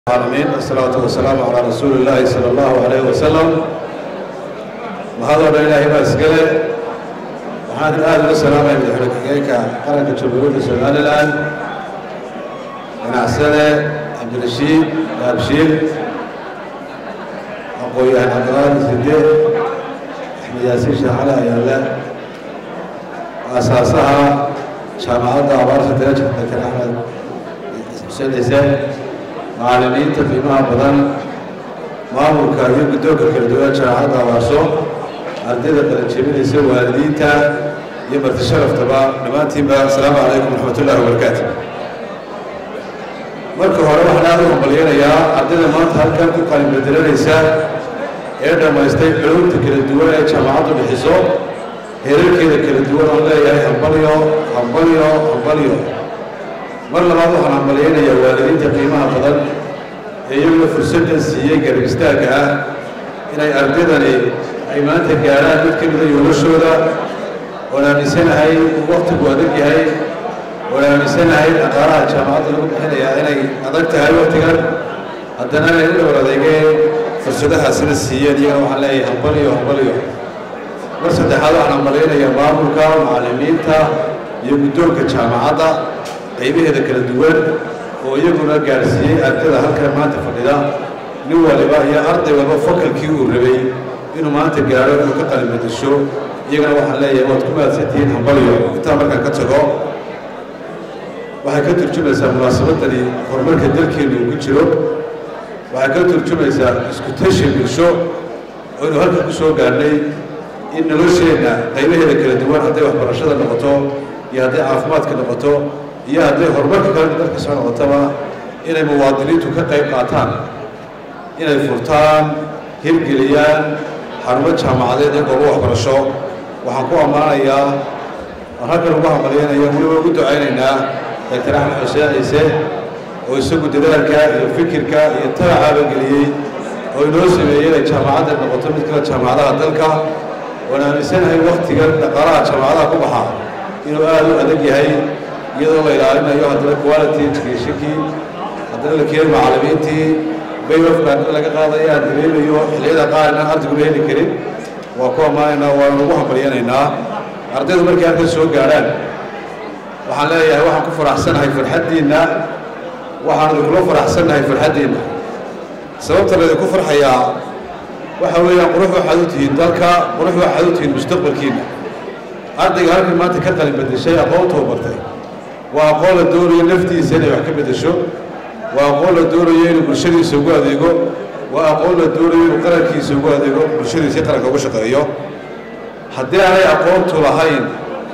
العالمين الصلاة والسلام على رسول الله صلى الله عليه وسلم mahadoo dhan ilaahay baa iskale waxaan aada uga salaamaya madaxweyne ku-xigeenka qaranka jamhuuriyadda somalilan ganacsade cabdirashiid gaabshiil aqoon-yahan cabdiqaadir side axmed yaasiin shaacale ayaale aasaasaha jaamacadda abaarta daraja dakar axmed xuseen ciise macallimiinta qiimaha badan maamulka iyo guddoonka kala duwan jaamacadda abaarso ardayda qalanjebinaysa waalidiinta iyo marti sharaftaba dhammaantiinba asalaamu calaykum waraxmat ullahi wabarakaatu marka hore waxaan aada u hambalyanayaa ardayda maanta halkan ku qalin bedelanaysa ee dhammaystay culumta kala duwan ee jaamacaddu bixiso heerarkeeda kala duwan oon leeyahay hambalyo hambalyo hambalyo mar labaad waxaan hambalyaynayaa waalidiinta qiimaha badan ee iyaguna fursaddan siiyey garab istaagga ah inay ardaydani ay maanta gaadhaan mid ka mida yoolashooda oon aaminsanahay waktigu adag yahay oon aaminsanahay dhaqaalaha jaamacadda lagu bixinayaa inay adag tahay waktigan haddana inay u dhowr adeegeen fursadaha sida siiyeen iyagana waxaan leeyahay hambalyo hambalyo mar saddexaad waxaan hambalyaynayaa maamulka macallimiinta iyo guddoonka jaamacadda qaybaheeda kala duwan oo iyaguna gaadhsiiyey ardayda halkan maanta fadhida nin waliba iyo arday walba fakalkii uu rabay inuu maanta gaadho inuu ka qalin bedesho iyagana waxaan leeyahay waad ku mahadsantihiin hambalyo intaa markaan ka tago waxay ka turjumaysaa munaasabadani horumarka dalkeenu uu ku jiro waxay ka turjumaysaa isku tashi bulsho oo inuu halkan ku soo gaadhnay in nolosheenna qaybaheeda kala duwan hadday waxbarashada noqoto iyo hadday caafimaadka noqoto iyo hadday horumarka kale dalka soo noqotaba inay muwaadiniintu ka qayb qaataan inay furtaan hirgeliyaan xarumo jaamacadeed ee goobo waxbarasho waxaan ku ammaanayaa aan halkan ugu hambalyaynaya weliba ugu ducaynaynaa doctor axmed xuseen ciise oo isagu dadaalka iyo fikirka iyo tabacaaba geliyey oo inoo sameeyey inay jaamacadda noqoto mid kale jaamacadaha dalka oon aaminsanahay waktigan dhaqaalaha jaamacadaha ku baxa inuu aada u adag yahay iyadoo la ilaalinayo haddana quality educationkii haddana la keenay macallimiintii baywafkaan laga qaadaya aan dareemayo xilliyada qaar inaan ardayguna heli karin waa ku ammaanaynaa waanu ugu hambalyanaynaa ardaydu markay halkan soo gaadhaan waxaan leeyahay waxaan ku faraxsanahay farxaddiinna waxaan idinkula faraxsannahay farxaddiinna sababta laydinku farxayaa waxa weeyaan qurux waxaad u tihiin dalka qurux waxaad u tihiin mustaqbalkiinna ardayga halkan maanta ka qalin bedeshay aqoontuu bartay waa aqoon la doonayo naftiisa inay wax ka bedesho waa aqoon la doonayo inuu bulshadiisa ugu adeego waa aqoon la doonayo inuu qarankiisa ugu adeego bulshadiisa qaranka ugu shaqeeyo haddii aanay aqoontu lahayn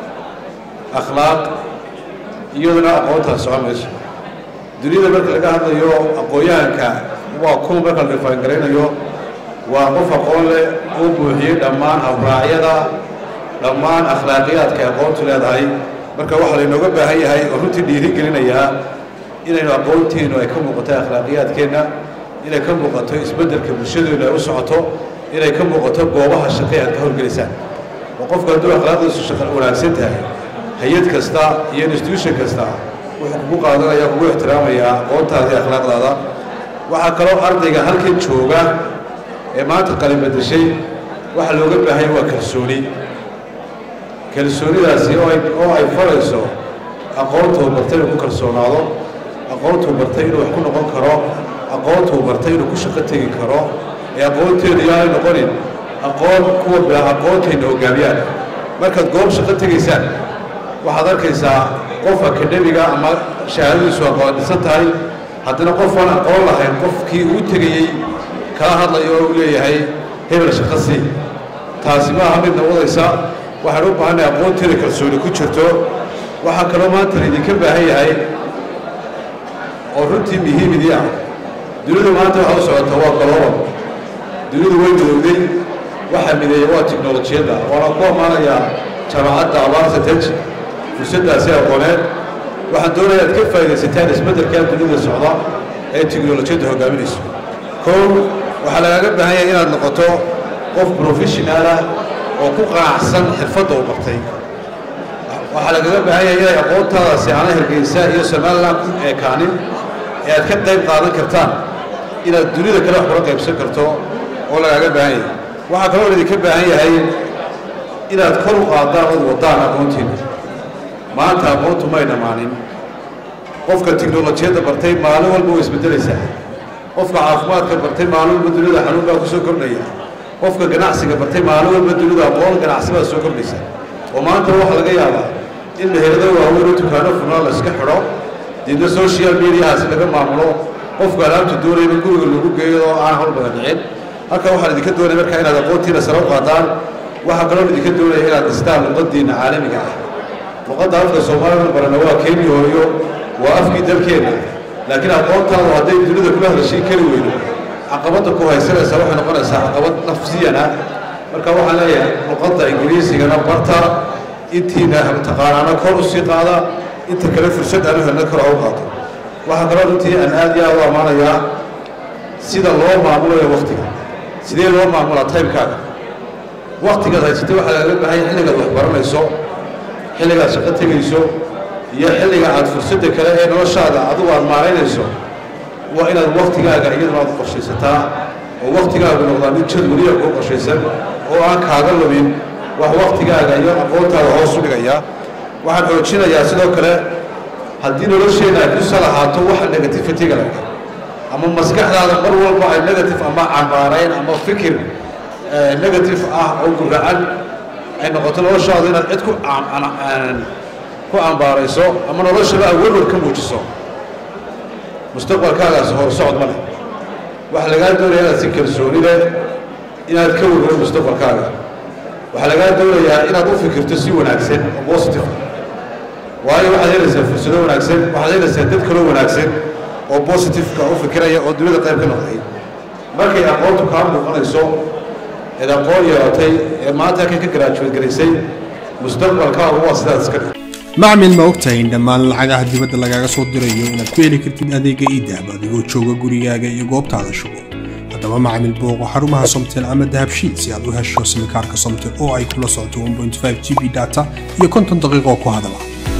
akhlaaq iyaduna aqoontaas socon mayso duniyada marka laga hadlayo aqoon-yahanka waa kuwa marka la dhifaangaraynayo waa qof aqoon leh uu buuxiyey dhammaan habraacyada dhammaan akhlaaqiyaadka aqoontu leedahay marka waxaa laynooga baahan yahay oo runtii dhiiri gelinayaa inaynu aqoontiinu ay ka muuqato akhlaaqiyaadkeenna inay ka muuqato isbeddelka bulshadeenu ay u socoto inay ka muuqato goobaha shaqe aad ka howlgelaysaan oo qofku hadduu akhlaaqdiisu shaqa wanaagsan tahay hay-ad kasta iyo institution kasta wuxuu kugu qaadanaya kugu ixtiraamayaa aqoontaada iyo akhlaaqdaada waxaa kaloo ardayga halkan jooga ee maanta qalin bedeshay waxaa looga baahanya waa kalsooni kalsoonidaasi oo ay oo ay farayso aqoontuu bartay inuu ku kalsoonaado aqoontuu bartay inuu wax ku noqon karo aqoontuu bartay inuu ku shaqo tegi karo ee aqoonteedu yaanay noqonin aqoon kuwa bila aqoontayna hogaamiyaan markaad goob shaqo tegaysaan waxaad arkaysaa qof akademiga ama shahaadadiisu aqoon dhisan tahay haddana qof aan aqoon lahayn qofkii uu tegayey kala hadlayo oo u leeyahay hebel shaqo sii taasi maaha midna wadaysa waxaan u baahanay aqoonteeda kalsooni ku jirto waxaa kaloo maanta laydinka baahan yahay oo runtii muhiimidii ah dunidu maanta waxa u socota waa galooban dunidu way midowday waxaa mideeya waa tiknolojiyadda waana ku ammaanayaa jaamacadda abaarta tej fursaddaasi aqooneed waxaan doonaya ad ka faaidaysataan isbeddelkaa dunida socda ee tiknolojiyadda hogaaminayso kow waxaa lagaaga baahan yahay inaad noqoto qof professionaal ah oo ku qanacsan xirfadda u bartay waxaa lagaga baahan yahay inay aqoontaadaasi aana hergeysa iyo somalilan ku eekaanin ee aad ka qayb qaadan kartaan inaad dunida kale wax kula qaybsan karto oo lagaaga baahan yahay waxaa kaloo idinka baahan yahay inaad kor u qaadaan ood wadaan aqoontiina maanta aqoontu may dhammaanin qofka tiknolojiyadda bartay maalin walba way isbeddelaysaa qofka caafimaadka bartay maalin walba dunida xanuun baa ku soo kordhaya qofka ganacsiga bartay maalin walba dunida aqoon ganacsi baa soo kordhaysa oo maanta waxaa laga yaabaa in meherada waaweyn oo dukaano furnaa la iska xidho deedna social mediahaasi laga maamulo qofku alaabta doonayba guriga lagu geeyo oo aan hol badan dhicin halkan waxaan idinka doonaya markaa inaad aqoontiina sare u qaadaan waxaa kaloo idinka doonaya inaad dhistaan luqadiinna caalamiga ah luqadda afka soomaalida barana waa keeni hooyo waa afkii dalkeenna laakiin aqoontaadu hadday dunida kula hadashay kari weydo caqabadda ku haysanaysa waxay noqonaysaa caqabad nafsiyan ah marka waxaan leeyahay luqadda ingiriisigana barta intiina taqaanaana kor u sii qaada inta kale fursad aanu helna kor u qaato waxaa kaloo runtii aan aad iyo aad u ammaanayaa sida loo maamulayo waktiga sidee loo maamulaa timekaaga waktigaad haysatay waxaa lagaga baahan yahay xilligaad wax baranayso xilligaad shaqo tegayso iyo xilliga aad fursadda kale ee noloshaada adigu aad maaraynayso waa inaad waktigaaga iyaduna aad qorshaysataa oo waktigaagu noqdaa mid jadwaliya kuu qorshaysan oo aan kaaga lumin wax waktigaaga iyo aqoontaada hoos u dhigaya waxaan xoojinayaa sidoo kale haddii nolosheenna ay ku salahaato waxa negativitiga laga ama maskaxdaada mar walba ay negative ama cambaarayn ama fikir negative ah oo guracan ay noqoto noloshaadu inaad cid ku ku ambaarayso ama noloshaba aad werwar ka muujiso mustaqbalkaagaasi hor socod ma leh waxaa lagaa doonaya inaad si kalsooni leh inaad ka werwaro mustaqbalkaaga waxaa lagaa doonayaa inaad u fikirto si wanaagsan oo positive waayo waxaad helaysaa fursado wanaagsan waxaad helaysaa dad kaloo wanaagsan oo positiveka u fikiraya oo dunida qayb ka noqday markay aqoontu kaa muuqanayso eed aqoon yeelatay ee maanta halkan ka garaajuweed garaysay mustaqbalkaagu waa sidaad iska dhig macmil ma ogtahay in dhammaan lacagaha dibadda lagaaga soo dirayo inaad ku heli kartid adeega iidahab adigoo jooga gurigaaga iyo goobtaada shugo haddaba macmil booqo xarumaha somtel ama dahabshiid si aad u hesho simikaarka somtel oo ay kula socoto 1.5 g b data iyo konton daqiiqo ku hadala